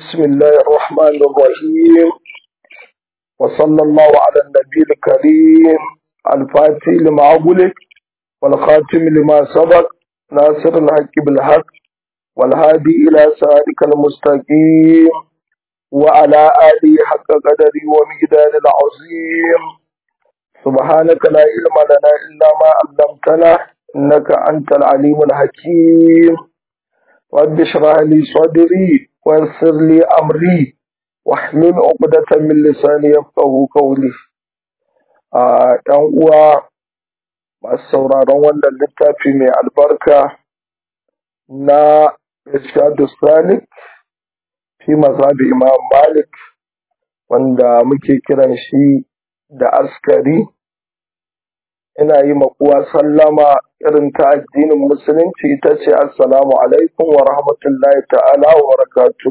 بسم الله الرحمن الرحيم وصلى الله على النبي الكريم الفاتح لما أغلق والخاتم لما سبق ناصر الحق بالحق والهادي إلى صراطك المستقيم وعلى آله حق قدري ومقدار العظيم سبحانك لا علم لنا إلا ما علمتنا إنك أنت العليم الحكيم رب اشرح لي صدري ويسر لي أمري واحلل عقدة من لساني يفقه قولي ɗan uwa masu sauraron wannan littafi mai albarka na Rashadu Salik fi mazhabi Imam Malik wanda muke kiran shi da askari ina yi makuwa sallama irin ta addinin musulunci ita ce assalamu alaikum wa rahmatullahi ta'ala wa barakatu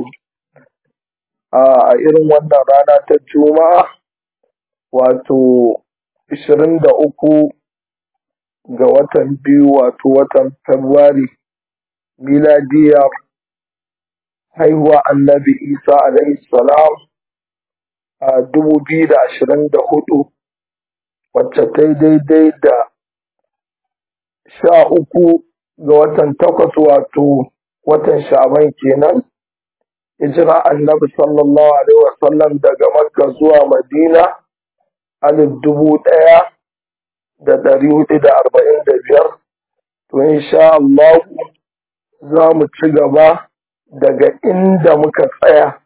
a irin wannan rana ta juma'a wato 23 ga watan biyu wato watan Fabrairu miladiyar haihuwa annabi isa alaihi salam a 2024 wacce ta yi daidai da sha uku ga watan takwas wato watan sha'aban kenan hijira annabi sallallahu alaihi wasallam daga makka zuwa madina alif dubu ɗaya da ɗari hudu da arba'in da biyar to insha Allah za mu ci gaba daga inda muka tsaya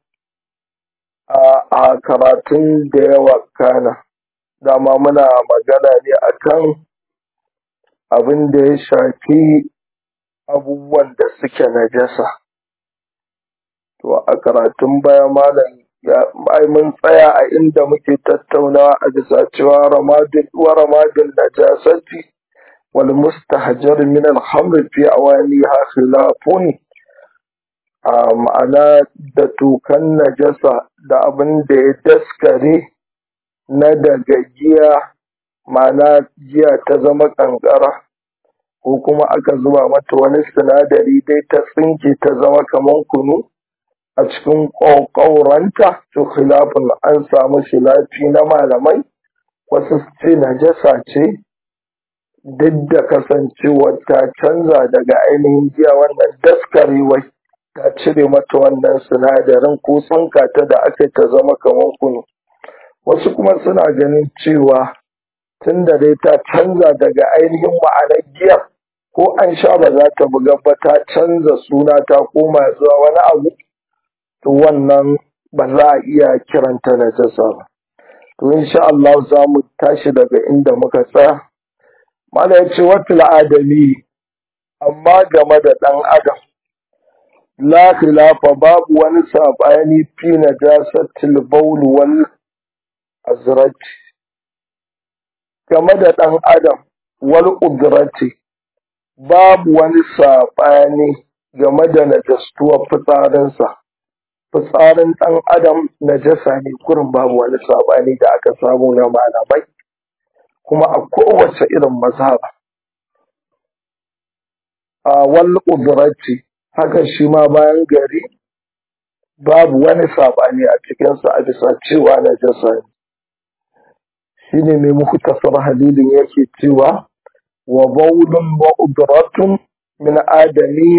a karatun da yawa kana dama muna magana ne akan abin da ya shafi abubuwan da suke najasa to a karatun baya malam ai mun tsaya a inda muke tattaunawa a bisa cewa ramadin wa ramadin najasati wal mustahjar min al hamr fi awaniha khilafun a ma'ana da tukan najasa da abin da ya daskare na daga giya ma'ana giya ta zama kankara ko kuma aka zuba mata wani sinadari dai ta tsinke ta zama kaman kunu a cikin ƙauƙauranta to khilafin an samu khilafi na malamai wasu ce najasa ce duk da kasancewar ta canza daga ainihin giya wannan daskarewai ta cire mata wannan sinadarin ko tsinka ta da aka ta zama kaman kunu wasu kuma suna ganin cewa tun da dai ta canza daga ainihin ma'anar giya ko an sha ba za ta buga ba ta canza suna ta koma zuwa wani abu to wannan ba za a iya kiranta na jasa ba to insha Allah za mu tashi daga inda muka tsaya mala ya ce wata adami amma game da ɗan adam la khilafa babu wani saɓani fi najasatil bawl wal azraj game da ɗan adam wal udrati babu wani saɓani game da najastuwar fitsarinsa fitsarin ɗan adam najasa ne kurin babu wani saɓani da aka samu na malamai kuma a kowace irin mazhaba a wal udrati haka shi ma bayan gari babu wani saɓani a cikinsa a bisa cewa najasa ne shine mai muku tasar halilin yake cewa wa baulun wa udratun min adami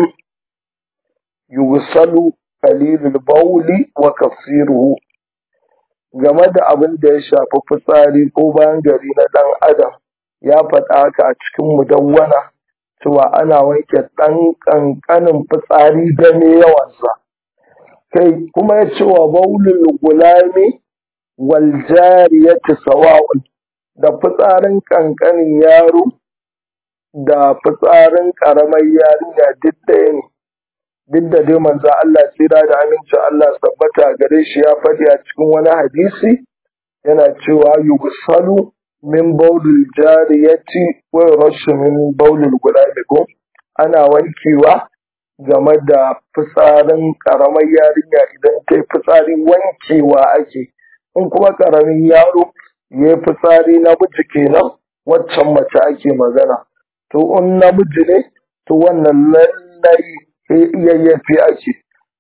yusalu qalilul bauli wa kasiruhu game da abin da ya shafi fitsari ko bayan gari na dan adam ya faɗa haka a cikin mudawwana cewa ana wanke ɗan ƙanƙanin fitsari da me yawansa kai kuma ya ce wa baulul gulami wal jariyati sawa'un da fitsarin kankanin yaro da fitsarin karamar yarinya duk ɗaya ne duk da dai manzo Allah tsira da aminci Allah tabbata gare shi ya faɗi a cikin wani hadisi yana cewa yusalu min baulul jariyati wa rashu min baulul gulami ko ana wankewa game da fitsarin karamar yarinya idan ta yi fitsari wankewa ake in kuma ƙaramin yaro ya yi fitsari namiji kenan waccan mace ake magana to in namiji ne to wannan lallai yayyafi ake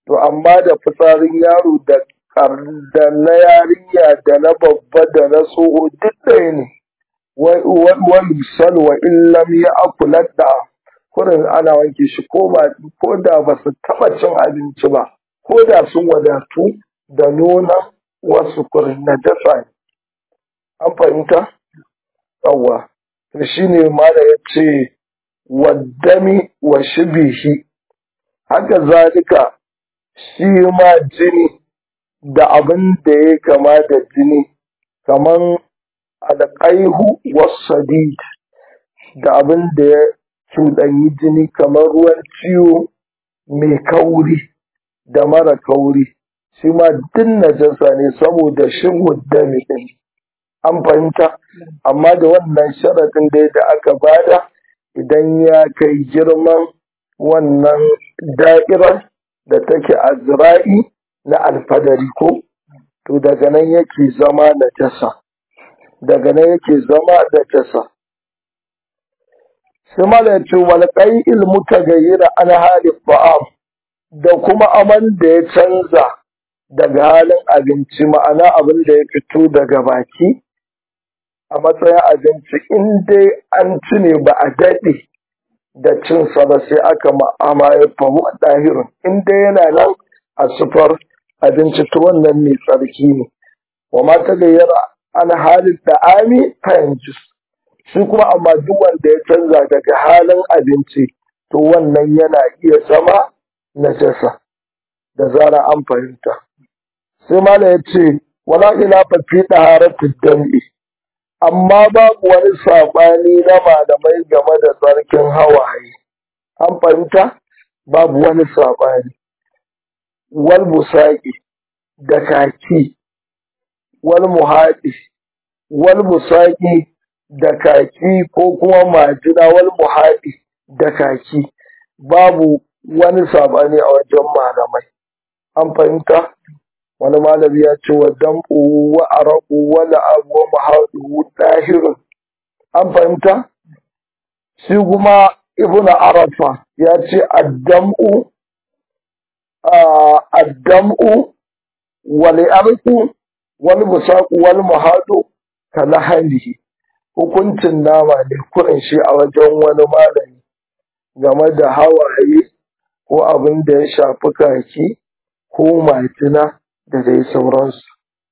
to amma da fitsarin yaro da da na yarinya da na babba da na tsoho duk ɗaya ne wani sal wa illam ya akulat da kurin ana wanke shi ko ko da ba su taɓa cin abinci ba ko da sun wadatu da nuna wasu kurin na dasa ne an fahimta yawwa to shine mala ya ce waddami wa shibihi haka zalika shi ma jini da abin da ya kama da jini kaman alƙaihu wasadid da abin da ya cuɗanyi jini kamar ruwan ciwo mai kauri da mara kauri shi ma duk najasa ne saboda shin dami ɗin an fahimta amma da wannan sharaɗin dai da aka bada idan ya kai girman wannan da'irar da take a zira'i na alfadari ko to daga nan yake zama najasa daga nan yake zama najasa sai mala ce wal qai'il mutaghayyira an halin ba'am da kuma aman da ya canza daga halin abinci ma'ana abin da ya fito daga baki a matsayin abinci in dai an ci ne ba a daɗe da cinsa ba sai aka ma'ama ya fahu a ɗahirin in dai yana nan a sufar abinci ta wannan mai tsarki ne wa mata da yara an halin da ami fayanjis shi kuma amma duk wanda ya canza daga halin abinci to wannan yana iya zama najasa da zara an fahimta sai mala ya ce wala ila fi ɗaharatul dam'i amma babu wani saɓani na malamai game da tsarkin hawaye an fahimta babu wani saɓani wal busaƙi da kaki wal muhaɗi wal busaƙi da kaki ko kuma majina wal muhaɗi da kaki babu wani saɓani a wajen malamai an fahimta wani malami ya ce wa dam'u wa araku wa la'abu wa mahadu dahirin an fahimta shi kuma ibn arafa ya ce addam'u addam'u wal arku wal musaqu wal mahadu kalahalihi hukuncin nama ne kurin shi a wajen wani malami game da hawaye ko abin da ya shafi kaki ko majina da dai sauransu.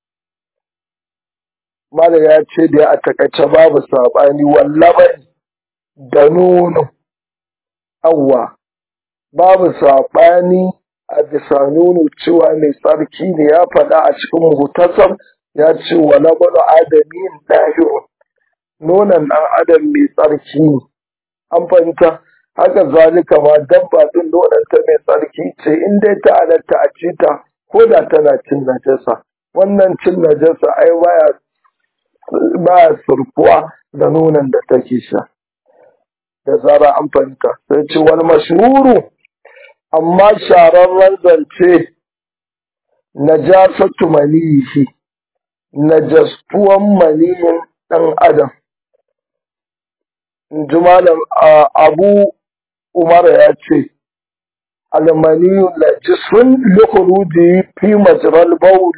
Mala ya ce da a takaice babu saɓani wallaban da nono, awwa, babu saɓani a bisa nono cewa mai tsarki ne ya faɗa a cikin muhtasar ya ce wa labanu adamin ɗahirun, nonon ɗan adam mai tsarki ne, an fahimta. Haka zalika ma dabba ɗin nononta mai tsarki ce in dai ta halatta a ci ta ko da tana cin najasa wannan cin najasa ai baya baya surkuwa da nonon da take sha da zara an fahimta sai ce wani mashhuru amma shararren zance najasatu manihi najastuwan maniyin ɗan adam in ji malam abu umar ya ce المني نجس لخروجه في مجرى البول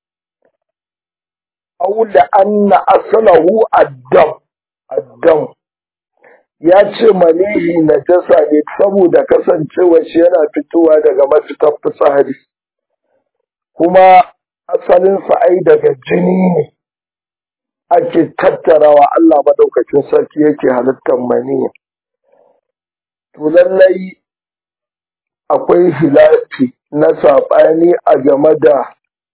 أو لأن أصله الدم الدم ya ce manihi najasa ne saboda kasancewa shi yana fitowa daga mafitar fitsari kuma asalinsa ai daga jini ne ake tattarawa Allah madaukakin sarki yake halittar manihi to lallai akwai hilafi na saɓani a game da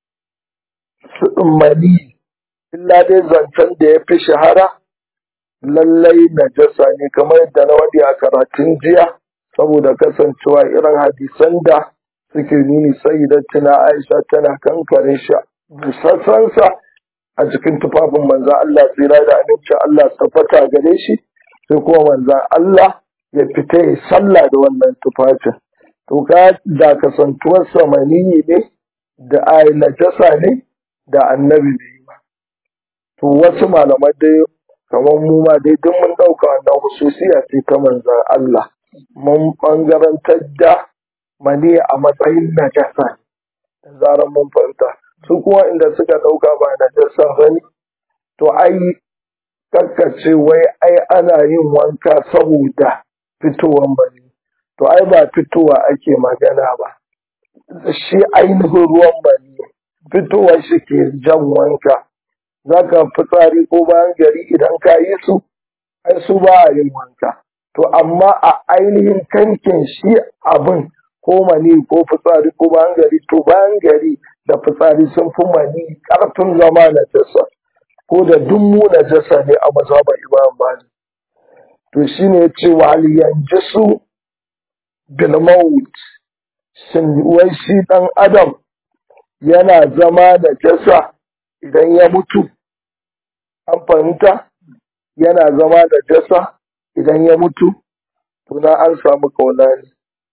mani illa dai zancen da ya fi shahara lallai najasa ne kamar yadda na wadi a karatun jiya saboda kasancewa irin hadisan da suke nuni sai da tuna aisha tana kankare shi busassansa a cikin tufafin manzan Allah tsira da aminci Allah tabbata gare shi sai kuma manzan Allah ya fita ya sallah da wannan tufafin to ka da kasantuwar samaniyi ne da ai najasa ne da annabi bai yi ba to wasu malaman dai kamar mu ma dai duk mun ɗauka wannan hususiya ce ta manzan Allah mun ɓangarantar da mani a matsayin najasa da zarar mun fahimta su kuma inda suka ɗauka ba najasa ba ne to ai kakkace wai ai ana yin wanka saboda fitowar mani to ai ba fitowa ake magana ba shi ainihin ruwan mani fitowar shi ke jan wanka za ka fitsari ko bayan gari idan ka yi su ai su ba a yin wanka to amma a ainihin kankin shi abin ko mani ko fitsari ko bayan gari to bayan gari da fitsari sun fi mani karfin zama na jasa ko da dummu na jasa ne a mazhaban imam malik to shine ya ce wa yanjisu bil maut shin wai shi dan adam yana zama da jasa idan ya mutu an fahimta yana zama da jasa idan ya mutu tuna an samu kaunani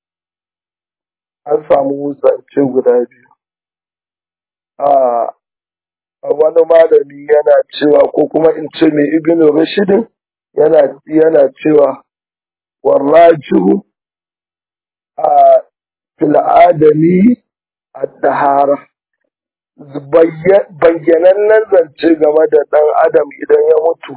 an samu zance guda biyu a wani malami yana cewa ko kuma in ce mai ibn rashidin yana yana cewa warrajihu a fil adami at-tahara bayyanannen zance game da ɗan adam idan ya mutu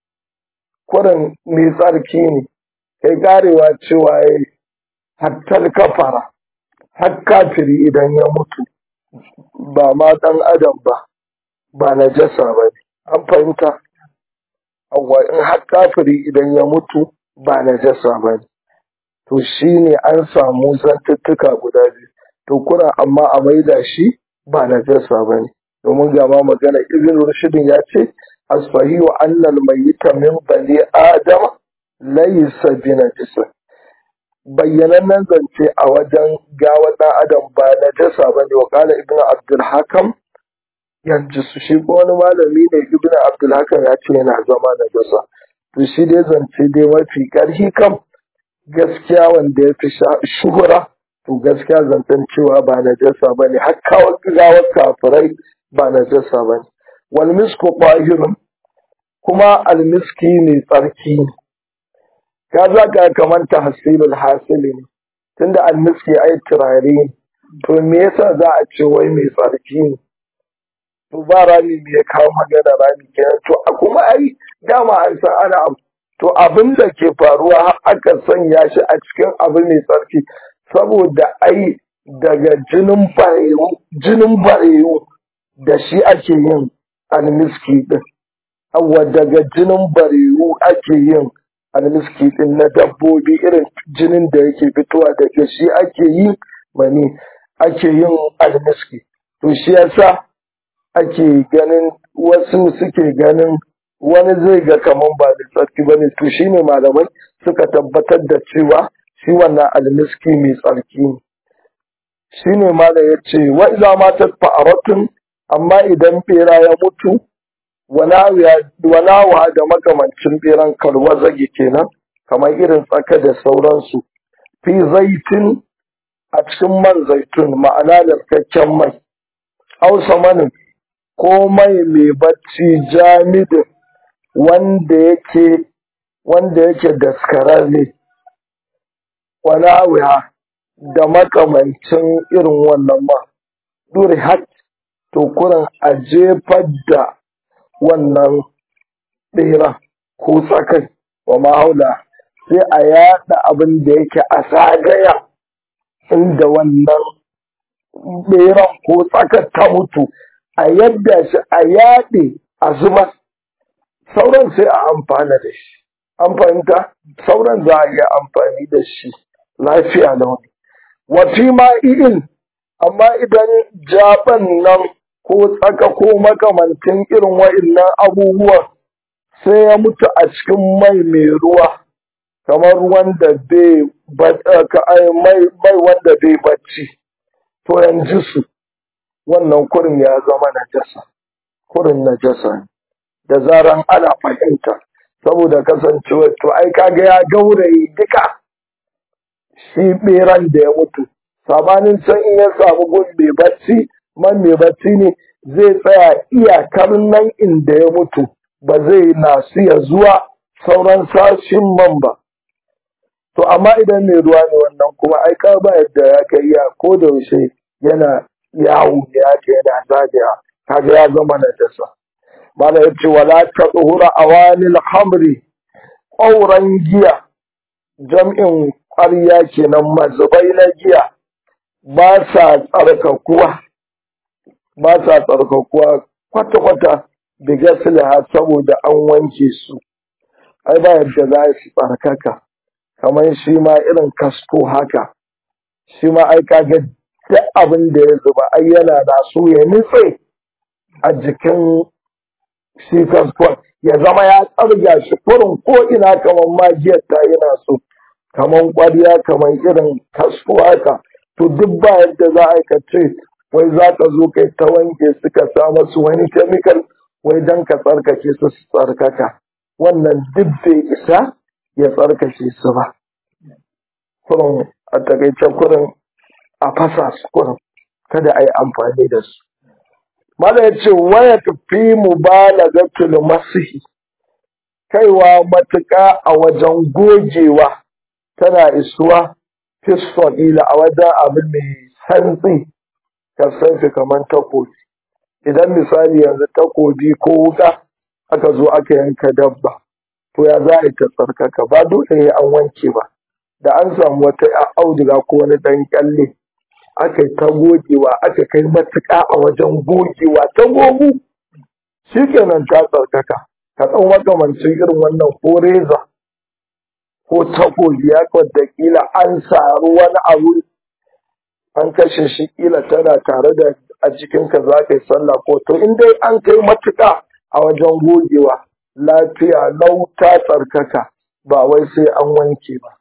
kurin mai tsarki ne kai karewa cewa ya hattar kafara har kafiri idan ya mutu ba ma ɗan adam ba ba na jasa ba ne an fahimta Awwa in har kafiri idan ya mutu ba na jasa ba ne to shi ne an samu zantuttuka guda biyu to kuna amma a maida shi ba na jasa ba ne domin ga ma magana ibn rushidin ya ce asfahiyu annal mayyita min bani adam laysa bi najisa bayyanannen zance a wajen gawa ɗan adam ba na jasa ba ne wa kala ibn abdul hakam yanzu su shi ko wani malami ne ibn abdul hakam ya ce yana zama na jasa to shi dai zance dai mafi ƙarfi kam gaskiya wanda ya fi shuhura to gaskiya zancen cewa ba na jasa ba ne har kawo gawar kafirai ba na jasa ba ne wal misku ƙwahirun kuma almiski mai tsarki ne ka za ka kamanta hasilul hasili ne tunda almiski ai turare ne to me yasa za a ce wai mai tsarki ne to ba rami me ya kawo magana rami kenan to a kuma ai dama an san ana abu to abin da ke faruwa har aka sanya shi a cikin abu mai tsarki saboda ai daga jinin barewu jinin barewu da shi ake yin almiski din awa daga jinin barewu ake yin almiski din na dabbobi irin jinin da yake fitowa daga shi ake yi mani ake yin almiski to shi yasa ake ganin wasu suke ganin wani zai ga kaman ba da tsarki ba ne to shine malamai suka tabbatar da cewa shi wannan almiski mai tsarki ne shine mala ya ce wa iza matat fa'aratun amma idan bera ya mutu walawa da makamancin beran kalwa zage kenan kamar irin tsaka da sauransu fi zaitin a cikin man zaitun ma'ana narkakken mai hausa manin ko mai mai bacci jamidin wanda yake wanda yake daskararre walawa da makamancin irin wannan ma duri hat to kurin a jefar da wannan ɗera ko tsakai wa mahaula sai a yada abin da yake a zagaya inda wannan ɗeran ko tsakar ta mutu a yadda shi a yaɗe a zuba sauran sai a amfana da shi an fahimta sauran za a iya amfani da shi lafiya da wani wafi ma irin amma idan jaban nan ko tsaka ko makamantin irin wa'innan abubuwan sai ya mutu a cikin mai mai ruwa kamar wanda bai mai wanda bai bacci to yanzu su wannan kurin ya zama najasa kurin najasa da zaran ana fahimta saboda kasancewa to ai kaga ya gauraye duka shi beran da ya mutu sabanin can in ya samu gun mai bacci man mai bacci ne zai tsaya iyakar nan inda ya mutu ba zai nasu ya zuwa sauran sashin man ba to amma idan mai ruwa ne wannan kuma ai ka ba yadda ya kai ya ko da yaushe yana yawo ne haka yana zagaya kaga ya zama na dasa mala ya ce wala ta tsohura awanil hamri ƙauran giya jam'in ƙwarya kenan mazubai na giya ba sa tsarkakuwa ba sa tsarkakuwa kwata-kwata da gasliha saboda an wanke su ai ba yadda za su tsarkaka kamar shi ma irin kasko haka shi ma ai kaga duk abin da ya zuba ai yana da su ya nutse a jikin shi kaskon ya zama ya tsarga shi kurin ko ina kamar magiyar ta yana so kamar ƙwarya kamar irin kasko haka to duk ba yadda za a ka ce wai za ka zo kai ta wanke su ka sa masu wani kemikal wai don ka tsarkake su su tsarkaka wannan duk bai isa ya tsarkake su ba kurin a takaice kurin a fasa su kurin kada a yi amfani da su mala ya ce waya tafi mubalagatul masihi kaiwa matuƙa a wajen gogewa tana isuwa fiston ila a wajen abu mai santsi ka sanfi kamar takobi idan misali yanzu takobi ko wuka aka zo aka yanka dabba to ya za a yi ta tsarkaka ba dole ne an wanke ba da an samu wata auduga ko wani ɗan kyalle aka yi ta gogewa aka kai matuƙa a wajen gogewa ta gogu shi kenan ta tsarkaka ka ɗan makamancin irin wannan ko reza ko takobi ya da kila an saru wani abu an kashe shi kila tana tare da a jikinka za ka yi sallah ko to in dai an kai matuƙa a wajen gogewa lafiya lau ta tsarkaka ba wai sai an wanke ba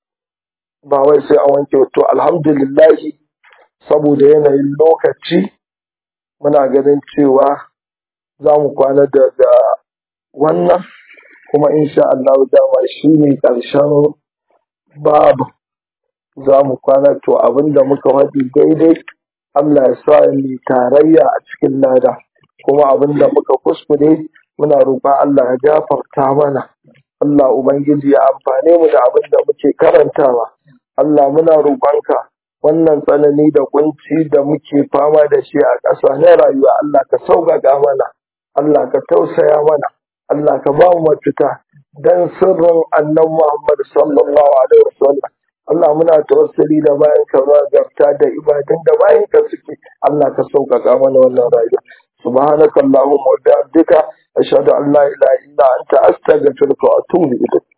ba wai sai an wanke to alhamdulillahi saboda yanayin lokaci muna ganin cewa za mu kwana daga wannan kuma insha Allah dama shi ne ƙarshen babu za mu kwana to abinda muka faɗi daidai Allah ya sa mu tarayya a cikin lada kuma abinda muka kuskure muna roƙon Allah ya gafarta mana Allah ubangiji ya amfane mu da abinda muke karantawa Allah muna roƙonka wannan tsanani da kunci da muke fama da shi a ƙasa na rayuwa Allah ka sauƙaƙa mana Allah ka tausaya mana Allah ka ba mu mafita dan sirrin annan Muhammad sallallahu alaihi wasallam Allah muna tawassuli da bayan ka zagarta da ibadun da bayan ka suke Allah ka sauƙaƙa mana wannan rayuwa subhanakallahumma wa bihamdika ashhadu an la ilaha illa anta astaghfiruka wa atubu ilayk